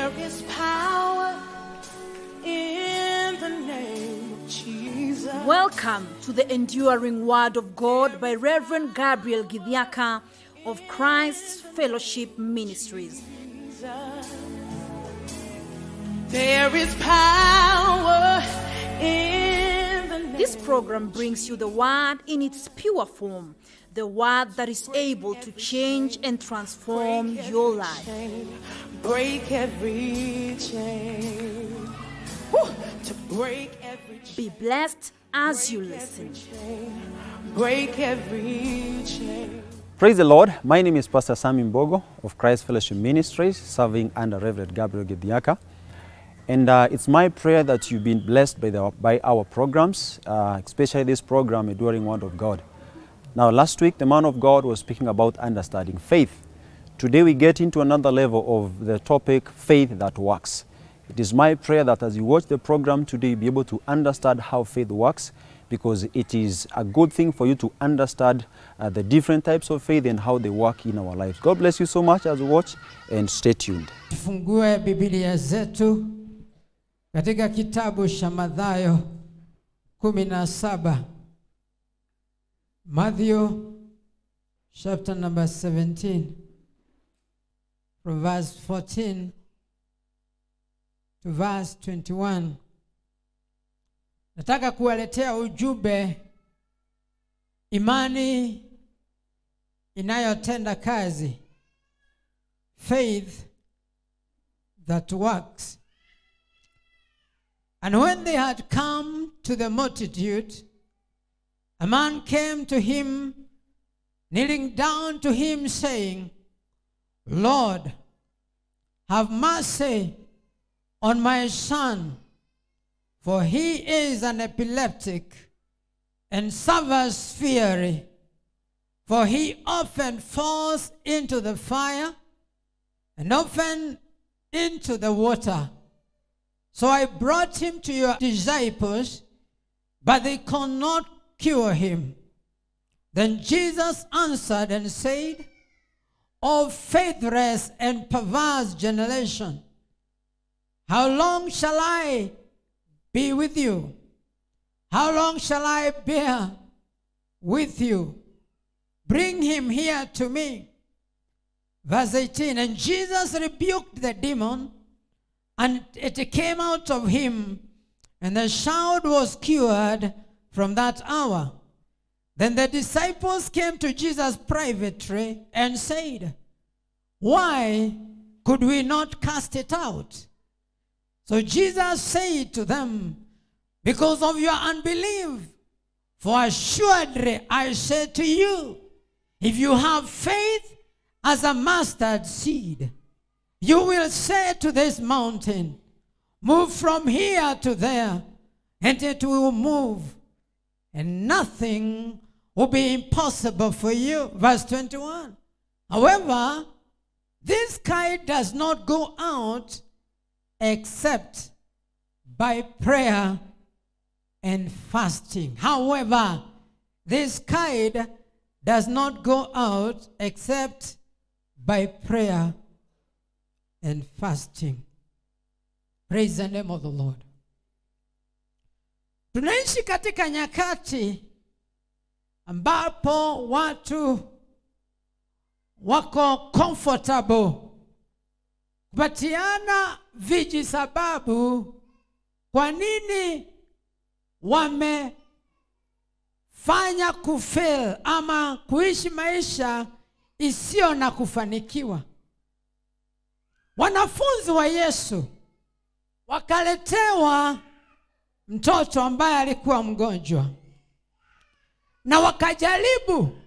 There is power in the name of Jesus. Welcome to the Enduring Word of God by Reverend Gabriel Githiaka of Christ's Fellowship Ministries. There is power in the name. This program brings you the Word in its pure form, the Word that is able to change and transform your life. chain, break every chain. Woo! To break every Be blessed as you listen. chain, break every chain. Praise the Lord. My name is Pastor Sami Mbogo of Christ Fellowship Ministries, serving under Reverend Gabriel Gediaka. And uh, it's my prayer that you've been blessed by, the, by our programs, uh, especially this program, Enduring Word of God. Now, last week, the man of God was speaking about understanding faith. Today, we get into another level of the topic, faith that works. It is my prayer that as you watch the program today, you'll be able to understand how faith works because it is a good thing for you to understand uh, the different types of faith and how they work in our lives. God bless you so much as you watch and stay tuned. Tufungue Biblia zetu katika kitabu cha Mathayo kumi na saba. Matthew chapter number 17 from verse 14 to verse 21. Nataka kuwaletea ujumbe imani inayotenda kazi faith that works. And when they had come to the multitude, a man came to him, kneeling down to him, saying, Lord, have mercy on my son, for he is an epileptic and suffers fury, for he often falls into the fire and often into the water. So I brought him to your disciples, but they could not cure him. Then Jesus answered and said, O faithless and perverse generation, how long shall I be with you? How long shall I bear with you? Bring him here to me. Verse 18 And Jesus rebuked the demon, and it came out of him, and the child was cured from that hour. Then the disciples came to Jesus privately and said, Why could we not cast it out? So Jesus said to them, Because of your unbelief. For assuredly I say to you, if you have faith as a mustard seed, you will say to this mountain, Move from here to there, and it will move, and nothing will be impossible for you. Verse 21. However, this kind does not go out except by prayer and fasting. However, this kind does not go out except by prayer and fasting. Praise the name of the Lord. Tunaishi katika nyakati ambapo watu wako comfortable kupatiana viji sababu kwa nini wamefanya kufail ama kuishi maisha isiyo na kufanikiwa. Wanafunzi wa Yesu wakaletewa mtoto ambaye alikuwa mgonjwa, na wakajaribu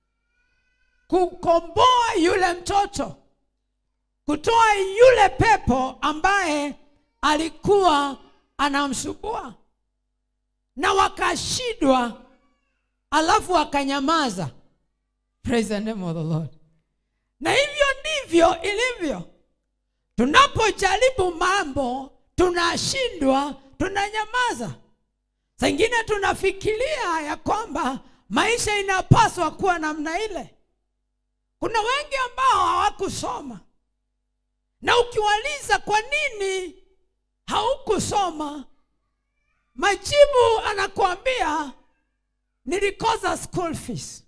kukomboa yule mtoto, kutoa yule pepo ambaye alikuwa anamsumbua, na wakashindwa, alafu wakanyamaza. Praise the name of the Lord. Na hivyo ndivyo ilivyo. Tunapojaribu mambo tunashindwa, tunanyamaza. Sengine tunafikiria ya kwamba maisha inapaswa kuwa namna ile. Kuna wengi ambao hawakusoma, na ukiwaliza kwa nini nini haukusoma majibu anakuambia nilikosa school fees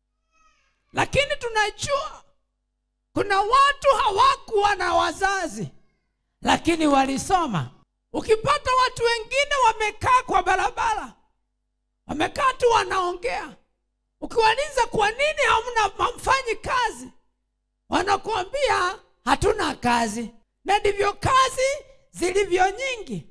lakini tunajua kuna watu hawakuwa na wazazi lakini walisoma ukipata watu wengine wamekaa kwa barabara wamekaa tu wanaongea ukiwaliza kwa nini hamna hamfanyi kazi wanakuambia hatuna kazi na ndivyo kazi zilivyo nyingi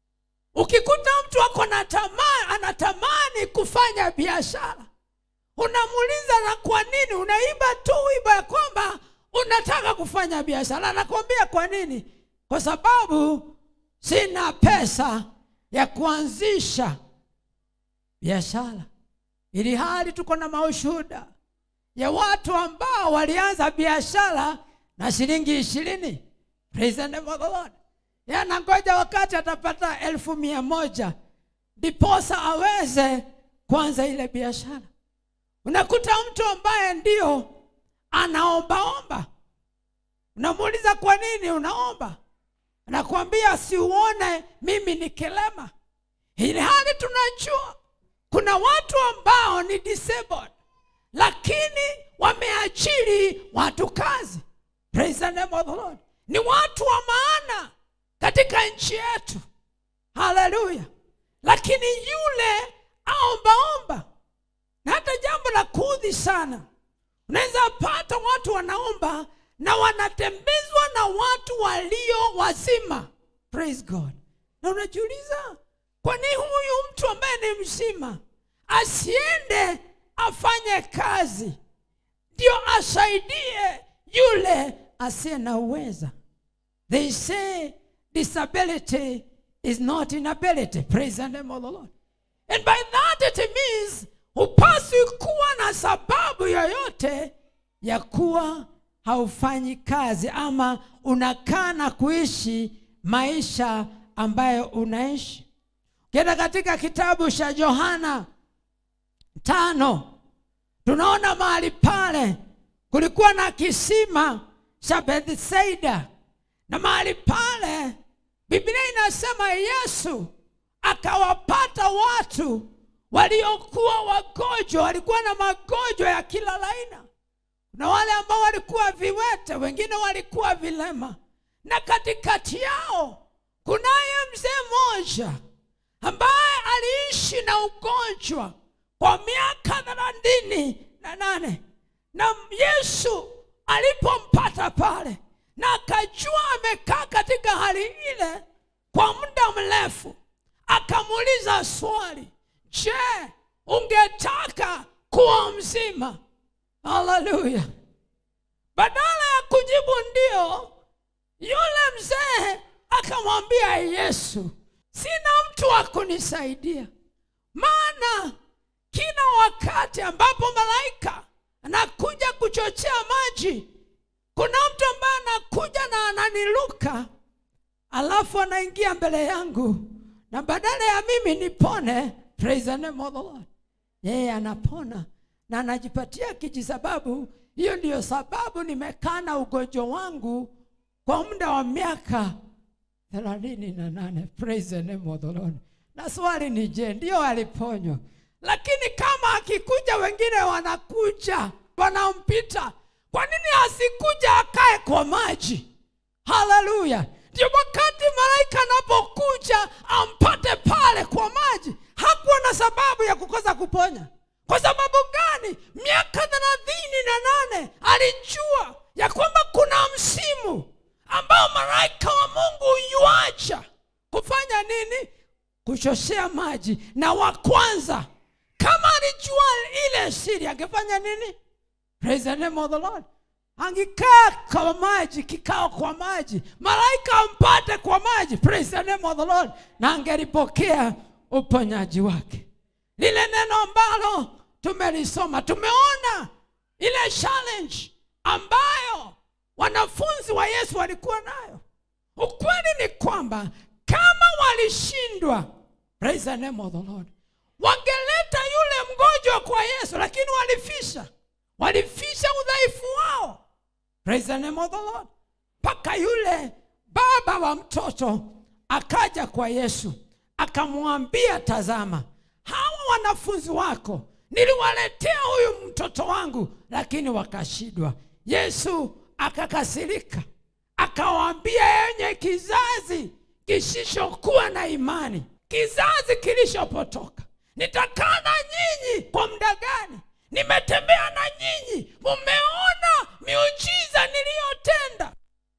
ukikuta mtu ako na tamaa anatamani kufanya biashara unamuuliza na kwa nini unaimba tu wimbo ya kwamba unataka kufanya biashara anakwambia kwa nini kwa sababu sina pesa ya kuanzisha biashara ili hali tuko na maushuhuda ya watu ambao walianza biashara na shilingi ishirini Praise the name of the Lord. Yeye anangoja wakati atapata elfu mia moja ndiposa aweze kuanza ile biashara unakuta mtu ambaye ndio anaombaomba unamuuliza kwa nini unaomba anakuambia siuone mimi ni kilema ili hali tunajua kuna watu ambao ni disabled lakini wameajiri watu kazi Praise the name of the Lord. ni watu wa maana katika nchi yetu haleluya lakini yule aombaomba na hata jambo la kuudhi sana unaweza pata watu wanaomba na wanatembezwa na watu walio wazima praise god na unajiuliza kwa nini huyu mtu ambaye ni mzima asiende afanye kazi ndio asaidie yule asiye na uweza they say disability is not inability praise the name of the lord and by that it means hupaswi kuwa na sababu yoyote ya kuwa haufanyi kazi ama unakaa na kuishi maisha ambayo unaishi ukienda katika kitabu cha yohana tano tunaona mahali pale kulikuwa na kisima cha bethsaida na mahali pale biblia inasema yesu akawapata watu waliokuwa wagonjwa walikuwa na magonjwa ya kila laina na wale ambao walikuwa viwete wengine walikuwa vilema na katikati yao kunaye mzee mmoja ambaye aliishi na ugonjwa kwa miaka thelathini na nane na yesu alipompata pale na akajua amekaa katika hali ile kwa muda mrefu akamuuliza swali je ungetaka kuwa mzima haleluya badala ya kujibu ndio yule mzee akamwambia yesu sina mtu wa kunisaidia maana kila wakati ambapo malaika anakuja kuchochea maji kuna mtu ambaye anakuja na ananiluka alafu anaingia mbele yangu na badala ya mimi nipone praise the name of the Lord yeye anapona na anajipatia kijisababu hiyo ndiyo sababu nimekaa na ugonjwa wangu kwa muda wa miaka thelathini na nane praise the name of the Lord na swali ni je ndio aliponywa lakini kama akikuja wengine wanakuja wanampita kwa nini asikuja akae kwa maji haleluya ndio wakati malaika anapokuja ampate pale kwa maji hakuwa na sababu ya kukosa kuponya kwa sababu gani miaka thelathini na nane alijua ya kwamba kuna msimu ambao malaika wa mungu yuacha kufanya nini kuchoshea maji na wa kwanza kama alijua ile siri angefanya nini praise the name of the lord angekaa kwa maji kikao kwa maji malaika ampate kwa maji praise the name of the lord na angelipokea uponyaji wake lile neno ambalo tumelisoma tumeona ile challenge ambayo wanafunzi wa yesu walikuwa nayo ukweli ni kwamba kama walishindwa praise the name of the lord wangeleta yule mgonjwa kwa yesu lakini walifisha walifisha udhaifu wao praise the name of the lord mpaka yule baba baba wa mtoto akaja kwa yesu akamwambia tazama hawa wanafunzi wako niliwaletea huyu mtoto wangu lakini wakashindwa yesu akakasirika akawaambia yenye kizazi kisishokuwa na imani kizazi kilishopotoka nitakaa na nyinyi kwa muda gani nimetembea na nyinyi mumeona miujiza niliyotenda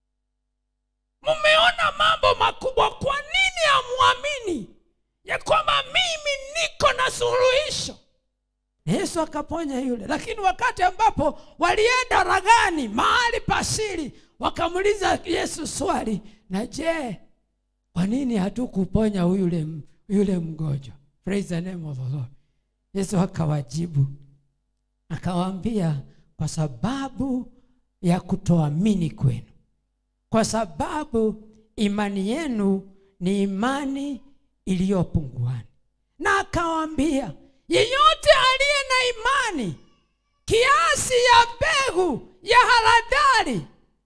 mumeona mambo makubwa kwa nini hamwamini ya kwamba mimi niko na suluhisho yesu akaponya yule lakini wakati ambapo walienda ragani mahali pasiri wakamuuliza yesu swali na je kwa nini hatukuponya yule, yule mgonjwa praise the name of the lord yesu akawajibu akawaambia kwa sababu ya kutoamini kwenu kwa sababu imani yenu ni imani iliyopunguani na akawaambia yeyote aliye na imani kiasi ya mbegu ya haradali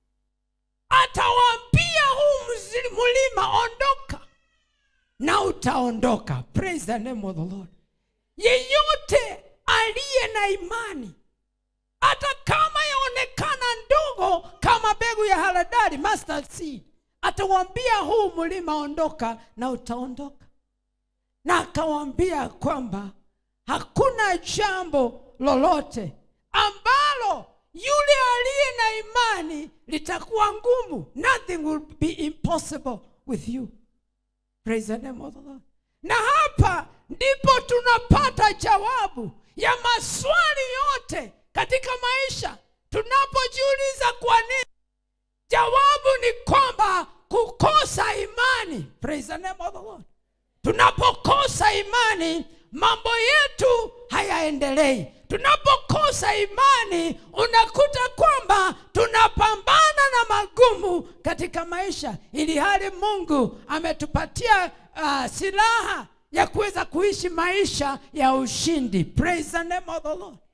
atawaambia huu mzi- mlima ondoka na utaondoka praise the name of the lord yeyote aliye na imani hata kama yaonekana ndogo kama mbegu ya haradali mustard seed atawambia huu mlima ondoka na utaondoka na akawambia kwamba hakuna jambo lolote ambalo yule aliye na imani litakuwa ngumu nothing will be impossible with you praise the name of the Lord. na hapa ndipo tunapata jawabu ya maswali yote katika maisha tunapojiuliza kwa nini jawabu ni kwamba kukosa imani praise the name of the Lord. tunapokosa imani mambo yetu hayaendelei tunapokosa imani unakuta kwamba tunapambana na magumu katika maisha ili hali mungu ametupatia uh, silaha ya kuweza kuishi maisha ya ushindi praise the name of the lord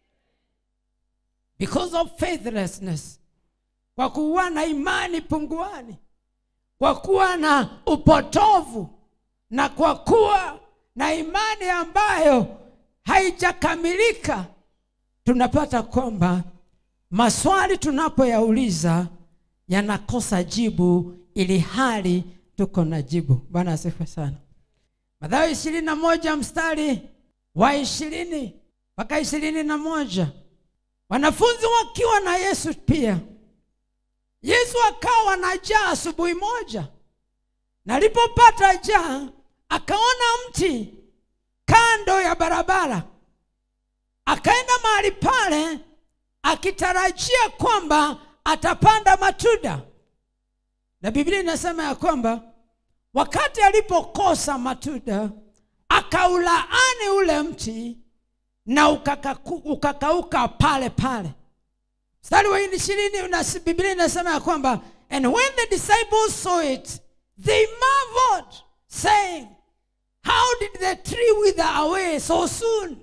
because of faithlessness kwa kuwa na imani punguani kwa kuwa na upotovu na kwa kuwa na imani ambayo haijakamilika tunapata kwamba maswali tunapoyauliza yanakosa jibu ili hali tuko na jibu bwana asifiwe sana mathayo ishirini na moja mstari wa ishirini mpaka ishirini na moja wanafunzi wakiwa na yesu pia yesu akawa na jaa asubuhi moja na alipopata jaa akaona mti kando ya barabara akaenda mahali pale akitarajia kwamba atapanda matunda na biblia inasema ya kwamba wakati alipokosa matunda akaulaani ule mti na ukakaku, ukakauka pale pale mstari wa ishirini unas- biblia inasema ya kwamba and when the disciples saw it they marveled saying how did the tree wither away so soon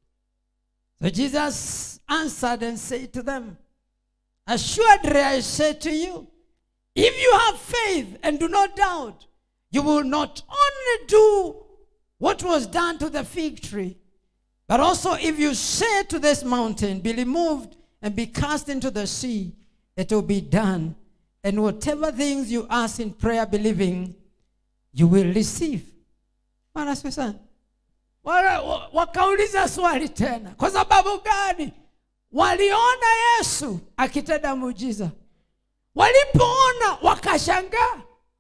so jesus answered and said to them assuredly i say to you if you have faith and do not doubt you will not only do what was done to the fig tree but also, if you say to this mountain, be removed and be cast into the sea, it will be done. And whatever things you ask in prayer, believing, you will receive. Bwana asifiwe sana. Wala- wa- Wakauliza swali tena, kwa sababu gani? Waliona Yesu akitenda muujiza, walipoona wakashangaa.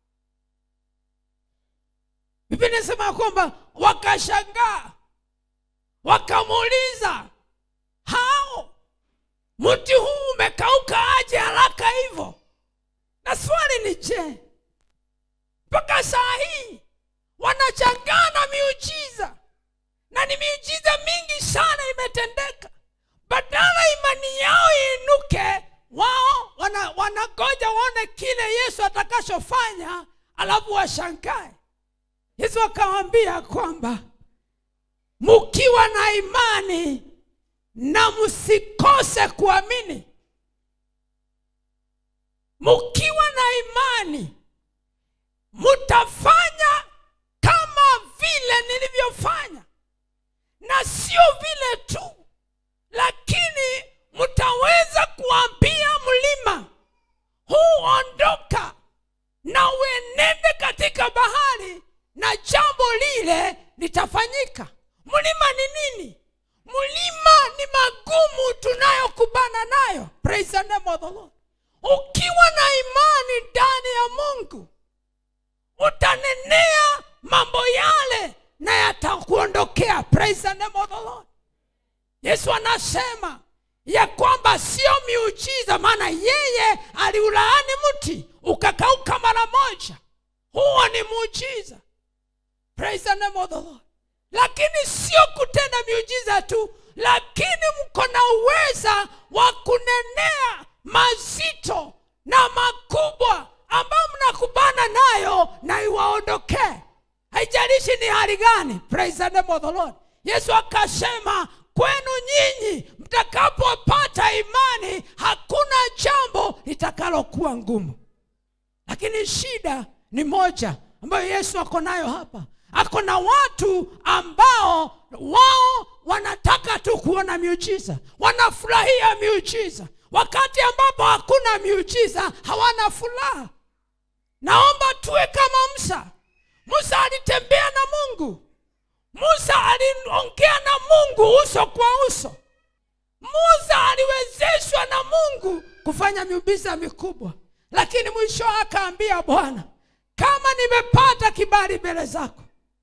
Biblia inasema kwamba wakashangaa wakamuuliza hao mti huu umekauka aje haraka hivyo na swali ni je mpaka saa hii wanachangaa na miujiza na ni miujiza mingi sana imetendeka badala imani yao iinuke wao wana- wanangoja waone kile yesu atakachofanya alafu washangae yesu akawambia kwamba mkiwa na imani na msikose kuamini mkiwa na imani mtafanya kama vile nilivyofanya na sio vile tu lakini mtaweza kuambia mlima huu ondoka na uenende katika bahari na jambo lile litafanyika mlima ni nini mlima ni magumu tunayokubana nayo praise the name of the Lord. ukiwa na imani ndani ya mungu utanenea mambo yale na yatakuondokea praise the name of the Lord. yesu anasema ya kwamba sio miujiza maana yeye aliulaani mti ukakauka mara moja huo ni muujiza praise the name of the Lord. lakini sio kutenda miujiza tu lakini mko na uweza wa kunenea mazito na makubwa ambayo mnakubana nayo na iwaondokee haijalishi ni hali gani praise the name of the Lord. yesu akasema kwenu nyinyi mtakapopata imani hakuna jambo litakalokuwa ngumu lakini shida ni moja ambayo yesu ako nayo hapa ako na watu ambao wao wanataka tu kuona miujiza wanafurahia miujiza wakati ambapo hakuna miujiza hawana furaha naomba tuwe kama musa musa alitembea na mungu musa aliongea na mungu uso kwa uso musa aliwezeshwa na mungu kufanya miujiza mikubwa lakini mwisho akaambia bwana kama nimepata kibali mbele zako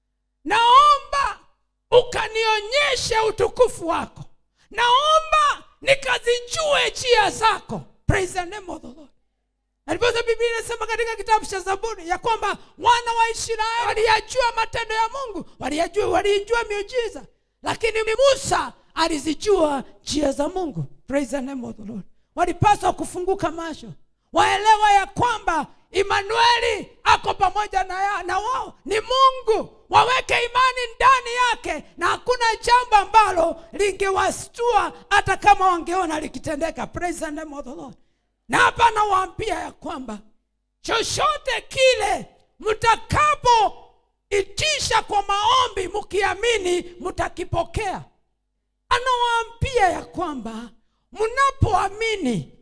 naomba ukanionyeshe utukufu wako naomba nikazijue njia zako praise the name of the lord alipoza biblia inasema katika kitabu cha zaburi ya kwamba wana wa israeli waliyajua matendo ya mungu waliyajua waliijua miujiza lakini musa alizijua njia za mungu praise the name of the lord walipaswa kufunguka macho waelewa ya kwamba imanueli ako pamoja na, ya, na wao ni mungu waweke imani ndani yake na hakuna jambo ambalo lingewastua hata kama wangeona likitendeka praise the name of the lord na hapa nawaambia ya kwamba chochote kile mtakapoitisha kwa maombi mkiamini mtakipokea anawaambia ya kwamba mnapoamini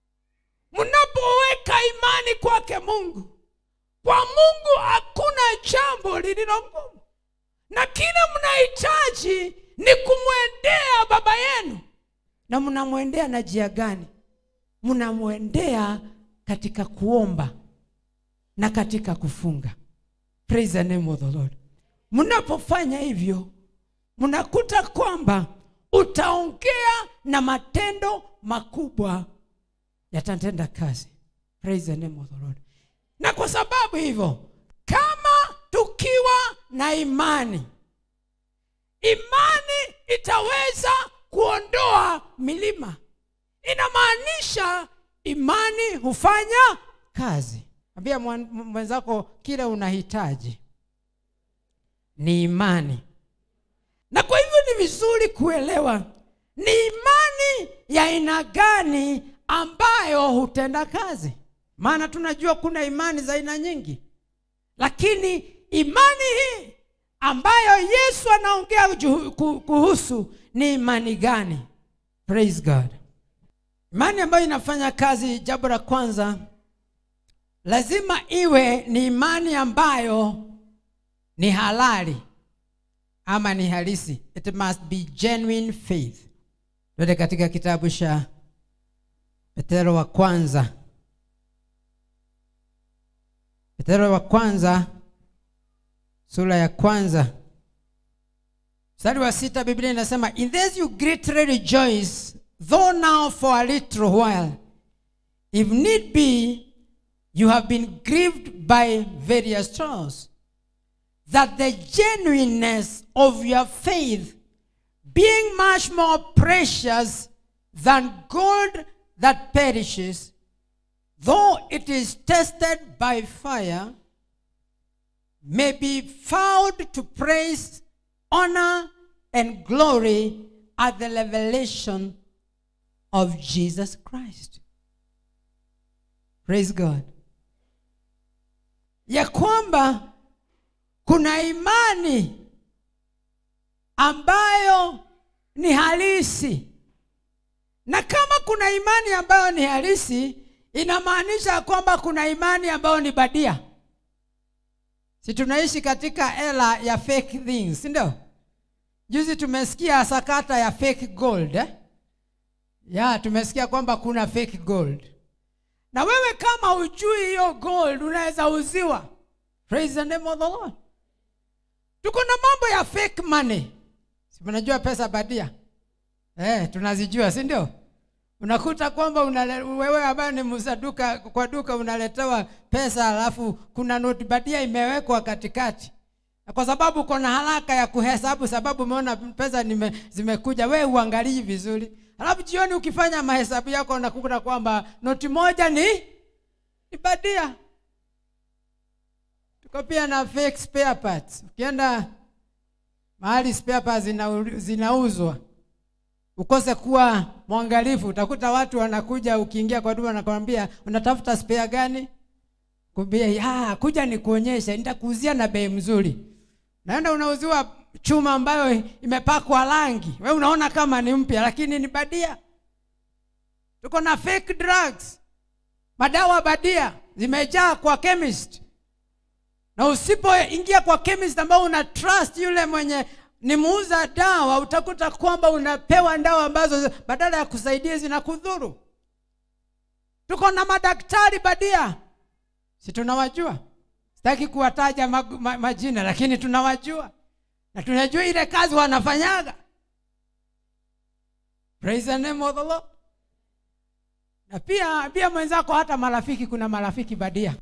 mnapoweka imani kwake mungu kwa mungu hakuna jambo lililo ngumu na kile mnahitaji ni kumwendea baba yenu na mnamwendea na jia gani mnamwendea katika kuomba na katika kufunga praise the name of the lord mnapofanya hivyo mnakuta kwamba utaongea na matendo makubwa yatatenda kazi praise the name of the lord na kwa sababu hivyo kama tukiwa na imani imani itaweza kuondoa milima inamaanisha imani hufanya kazi ambia mwan- mwenzako kile unahitaji ni imani na kwa hivyo ni vizuri kuelewa ni imani ya aina gani ambayo hutenda kazi maana tunajua kuna imani za aina nyingi lakini imani hii ambayo yesu anaongea juhu- ku- kuhusu ni imani gani praise god imani ambayo inafanya kazi jambo la kwanza lazima iwe ni imani ambayo ni halali ama ni halisi it must be genuine faith twende katika kitabu cha petero wa kwanza petero wa kwanza sura ya kwanza mstari wa sita biblia inasema in this you greatly rejoice though now for a little while if need be you have been grieved by various trials that the genuineness of your faith being much more precious than gold that perishes though it is tested by fire may be found to praise, honor, and glory at the revelation of Jesus Christ. Praise God. ya kwamba kuna imani ambayo ni halisi na kama kuna imani ambayo ni halisi inamaanisha kwamba kuna imani ambayo ni badia si tunaishi katika era ya fake things si ndio juzi tumesikia sakata ya fake gold eh? ya tumesikia kwamba kuna fake gold na wewe kama ujui hiyo gold unaweza uziwa praise the name of the lord tuko na mambo ya fake money si mnajua pesa badia eh, tunazijua si ndio unakuta kwamba unale, wewe ambaye ni muza duka kwa duka unaletewa pesa alafu kuna noti badia imewekwa katikati Na kwa sababu uko na haraka ya kuhesabu sababu umeona pesa nime, zimekuja wewe uangalii vizuri alafu jioni ukifanya mahesabu yako unakuta kwamba noti moja ni ni badia tuko pia na fake spare parts ukienda mahali spare parts zina, zinauzwa ukose kuwa mwangalifu utakuta watu wanakuja ukiingia kwa duka wanakwambia unatafuta spare gani kumbia ah, kuja nikuonyeshe nitakuuzia na bei mzuri naenda unauziwa chuma ambayo imepakwa rangi we unaona kama ni mpya lakini ni badia tuko na fake drugs madawa badia zimejaa kwa chemist na usipoingia kwa chemist ambao una trust yule mwenye ni muuza dawa utakuta kwamba unapewa dawa ambazo badala ya kusaidia zinakudhuru tuko na madaktari badia si tunawajua sitaki kuwataja mag, ma, majina lakini tunawajua na tunajua ile kazi wanafanyaga praise the name of the Lord. na pia pia mwenzako hata marafiki kuna marafiki badia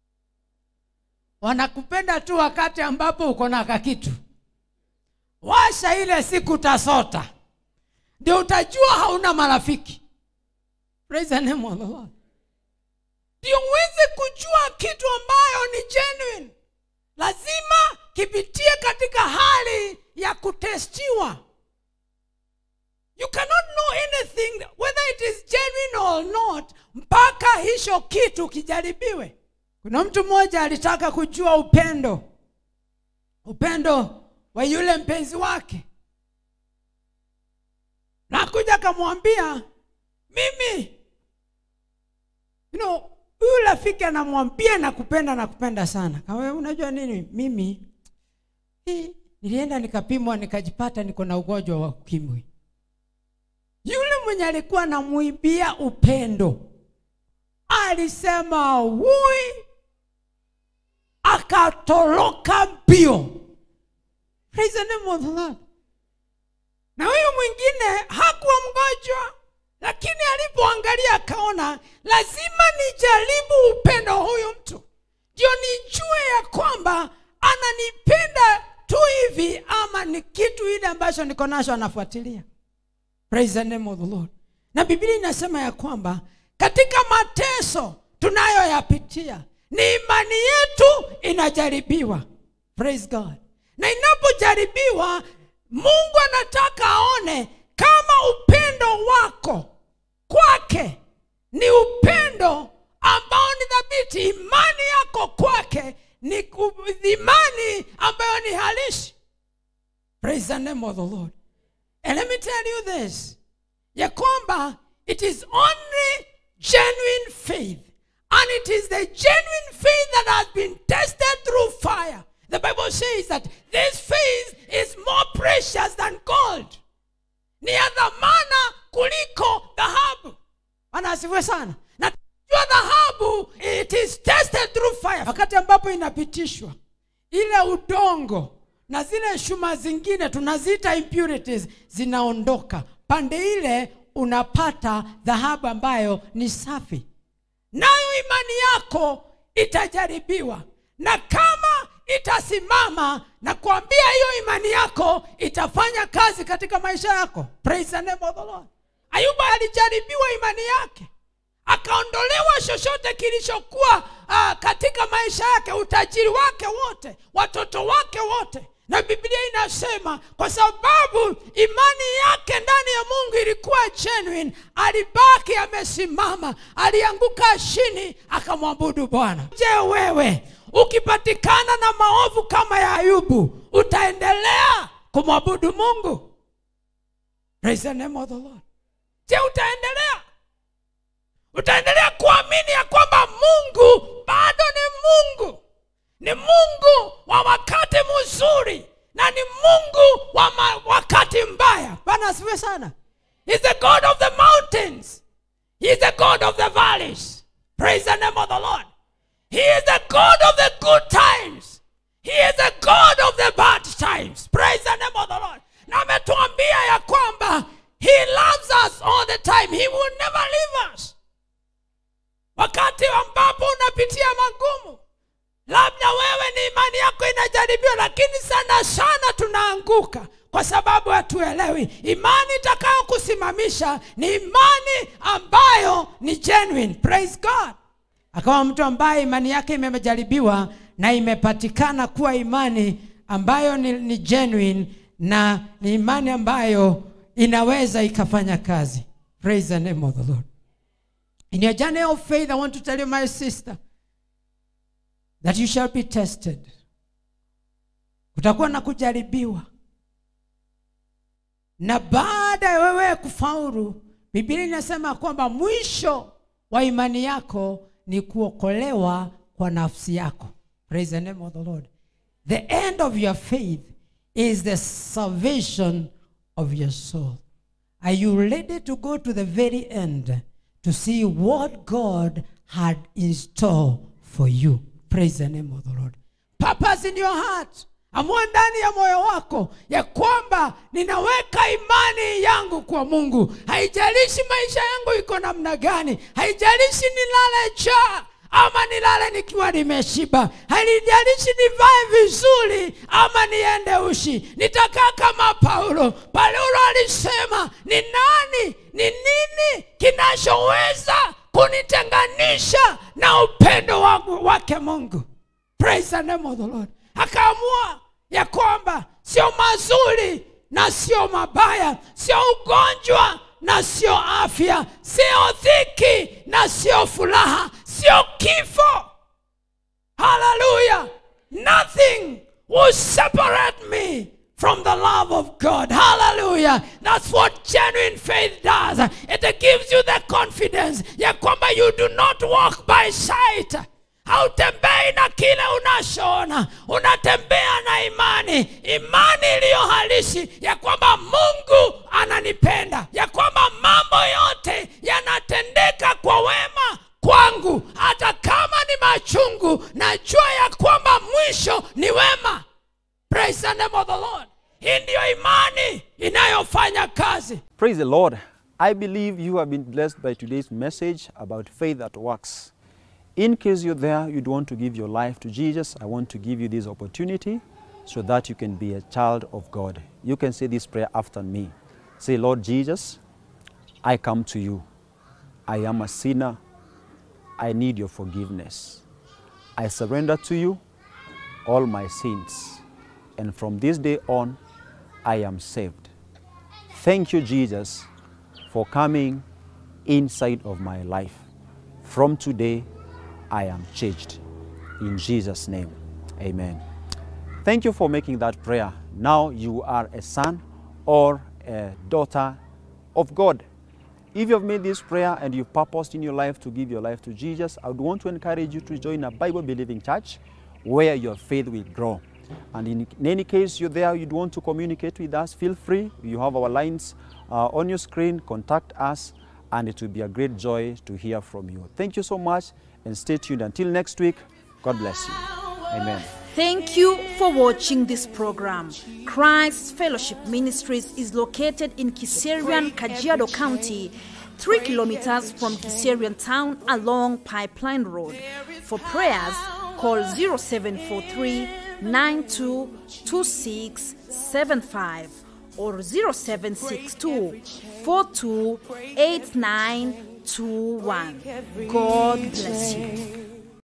wanakupenda tu wakati ambapo uko na kakitu washa ile siku utasota ndio utajua hauna marafiki praise the name of the Lord. ndio uweze kujua kitu ambayo ni genuine lazima kipitie katika hali ya kutestiwa you cannot know anything whether it is genuine or not mpaka hicho kitu kijaribiwe kuna mtu mmoja alitaka kujua upendo upendo wa yule mpenzi wake na kuja akamwambia mimi you know, huyu rafiki anamwambia nakupenda nakupenda sana kawe unajua nini mimi hii, nilienda nikapimwa nikajipata niko na ugonjwa wa ukimwi yule mwenye alikuwa namuibia upendo alisema wui akatoroka mbio Praise the name of the Lord. na huyu mwingine hakuwa mgonjwa lakini alipoangalia akaona lazima nijaribu upendo wa huyu mtu ndio nijue ya kwamba ananipenda tu hivi ama ni kitu ile ambacho niko nacho anafuatilia praise the name of the lord na biblia inasema ya kwamba katika mateso tunayoyapitia ni imani yetu inajaribiwa praise god na inapojaribiwa mungu anataka aone kama upendo wako kwake ni upendo ambao ni dhabiti imani yako kwake ni ku- imani ambayo ni halisi praise the name of the lord and let me tell you this ya kwamba it is only genuine faith and it is the genuine faith that has been tested through fire the bible says that this faith is more precious than gold ni ya dhamana kuliko dhahabu bwana asifiwe sana na jua dhahabu it is tested through fire wakati ambapo inapitishwa ile udongo na zile shuma zingine tunaziita impurities zinaondoka pande ile unapata dhahabu ambayo ni safi nayo imani yako itajaribiwa na kama itasimama na kuambia hiyo imani yako itafanya kazi katika maisha yako praise the name of the lord ayuba alijaribiwa imani yake akaondolewa chochote kilichokuwa uh, katika maisha yake utajiri wake wote watoto wake wote na biblia inasema kwa sababu imani yake ndani ya mungu ilikuwa genuine alibaki amesimama alianguka chini akamwabudu bwana je wewe ukipatikana na maovu kama ya ayubu utaendelea kumwabudu mungu Praise the name of the Lord. je utaendelea utaendelea kuamini ya kwamba mungu bado ni mungu ni mungu wa wakati mzuri na ni mungu wa ma- wakati mbaya bana asifiwe sana He's the god of the mountains He's the god of the valleys praise the name of the lord he is the god of the good times he is the god of the bad times praise the name of the lord na ametuambia ya kwamba he loves us all the time he will never leave us wakati ambapo unapitia magumu labda wewe ni imani yako inajaribiwa lakini sana sana tunaanguka kwa sababu hatuelewi imani itakayokusimamisha ni imani ambayo ni genuine praise god akawa mtu ambaye imani yake imejaribiwa na imepatikana kuwa imani ambayo ni, ni genuine na ni imani ambayo inaweza ikafanya kazi praise the name of the lord in your journey of faith i want to tell you my sister that you shall be tested kutakuwa na kujaribiwa na baada ya wewe kufaulu biblia inasema kwamba mwisho wa imani yako ni kuokolewa kwa nafsi yako praise the name of the lord the end of your faith is the salvation of your soul are you ready to go to the very end to see what god had in store for you praise the name of the lord purpose in your heart amua ndani ya moyo wako ya kwamba ninaweka imani yangu kwa mungu haijalishi maisha yangu iko namna gani haijalishi nilale njaa ama nilale nikiwa nimeshiba halijalishi nivae vizuri ama niende ushi nitakaa kama paulo paulo alisema ni nani ni nini kinachoweza kunitenganisha na upendo wangu wake mungu praise the name of the lord akaamua ya kwamba sio mazuri na sio mabaya sio ugonjwa na sio afya sio dhiki na sio furaha sio kifo haleluya nothing will separate me from the love of God. Hallelujah. That's what genuine faith does. It gives you the confidence ya kwamba you do not walk by sight. hautembei na kile unachoona unatembea na imani imani iliyo halisi ya kwamba mungu ananipenda ya kwamba mambo yote yanatendeka kwa wema kwangu hata kama ni machungu najua ya kwamba mwisho ni wema praise the name of the lord hii ndiyo imani inayofanya kazi Praise the Lord. I believe you have been blessed by today's message about faith that works. In case you're there, you'd want to give your life to Jesus, I want to give you this opportunity so that you can be a child of God. You can say this prayer after me. Say, Lord Jesus, I come to you. I am a sinner. I need your forgiveness. I surrender to you all my sins. And from this day on, I am saved. Thank you, Jesus, for coming inside of my life. From today, I am changed. In Jesus' name, amen. Thank you for making that prayer. Now you are a son or a daughter of God. If you have made this prayer and you've purposed in your life to give your life to Jesus, I would want to encourage you to join a Bible believing church where your faith will grow. And in, in any case you're there, you'd want to communicate with us, feel free. You have our lines uh, on your screen. Contact us, and it will be a great joy to hear from you. Thank you so much, and stay tuned until next week. God bless you. Amen. Thank you for watching this program. Christ Fellowship Ministries is located in Kiserian, Kajiado County, 3 kilometers from Kiserian town along Pipeline Road. For prayers, call 0743 922675 or 0762 428921. God bless you.